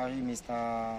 rí Mr.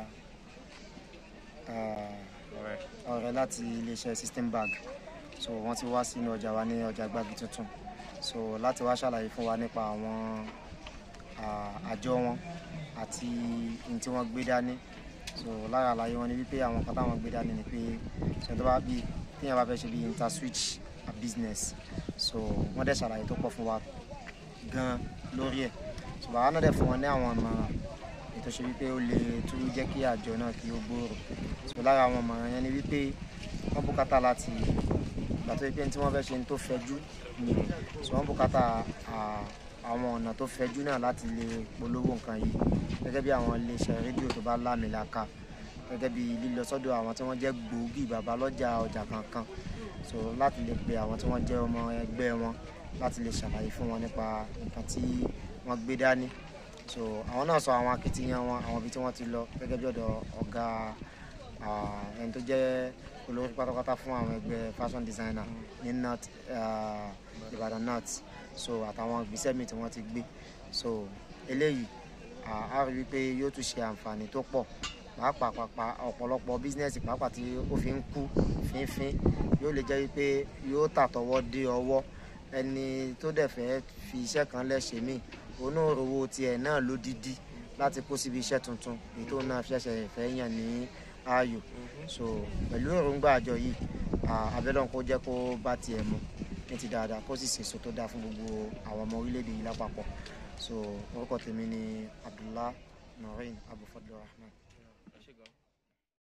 ọ̀rẹ́ láti iléeṣẹ́ system bag so wọ́n ti wá sínú ọjà wa ní ọjà gbági tuntun so láti wá ṣàlàyé fún wa nípa àwọn ah, àjọ wọn àti ohun tí wọ́n gbé dání so lára àlàyé wọn ni wípé àwọn kan táwọn gbé dání ni pé ṣe tó bá bí téèyàn bá fẹ́ ṣe bí interswitch a business so wọ́n dẹ̀ ṣàlàyé tó pọ̀ fún wa gan lórí ẹ̀ so bàbá náà dẹ̀ fún wọn ní àwọn ìmọ̀ràn ètò ṣe wípé ó lè tún jẹ́ kí àjọ náà kí ó gbòòrò so lára àwọn ìmọ̀ràn yẹn ni wípé wọ́n bùkátà láti ìgbà tó yẹ pé ní tí wọ́n fẹ́ ṣe ní tó fẹjú ni so wọ́n bùkátà à- àwọn ọ̀nà tó fẹjú náà láti lè polówó nǹkan yìí gẹ́gẹ́ bí àwọn iléeṣẹ́ rédíò tó bá lámìlaka gẹ́gẹ́ bí lílọ sọ́dọ̀ àwọn tí wọ́n jẹ́ gbòógì bàbá lọ́jà ọjà kankan so láti lè pe àwọn tí wọ́n jẹ́ ọmọ ẹgbẹ́ wọn láti lè ṣàlàyé fún wọn nípa nǹkan tí wọ́n gbé dání so àwọn náà sọ àwọn akitiyan wọn àwọn ibi tí wọ́n ti lọ gẹ́gẹ́ bí ọ̀dọ̀ ọ̀gá ah, ẹni tó jẹ́ olórí pátápátá fún àwọn ẹgbẹ́ fashion designer ní north ah, Ìbàdàn north so àtàwọn ìgbésẹ̀ míì tí wọ́n ti gbé so eléyìí ah, a rí wípé yóò tún ṣe àǹfààní tó pọ̀ pàápàá pàápàá ọ̀pọ̀lọpọ̀ bísínẹ́sì pàápàá tí ó fi ń kú fínfín yóò lè jẹ́ wípé yóò tàtọwọ́ dé ọwọ́ ẹni tó dẹ̀ fẹ́ fi iṣẹ́ kan lẹ́sẹ̀ míì òun náà rówó tiẹ̀ náà lódìdí láti kó síbi iṣẹ́ tuntun èyí tó náà fi ṣẹ̀ṣẹ̀ fẹ́ yàn ní ààyò so pẹ̀lú èròǹgbà àjọ yìí ah, abẹ́lẹ́ kó jẹ́ kó bá tiẹ̀ mu ní ti dáadáa kó sì ṣèso tó dáa fún gbogbo àwọn ọmọ orílẹ̀-èdè yìí lápapọ̀ so orúkọ tèmi ni Abdullah Noreen Abufadlur Rahman.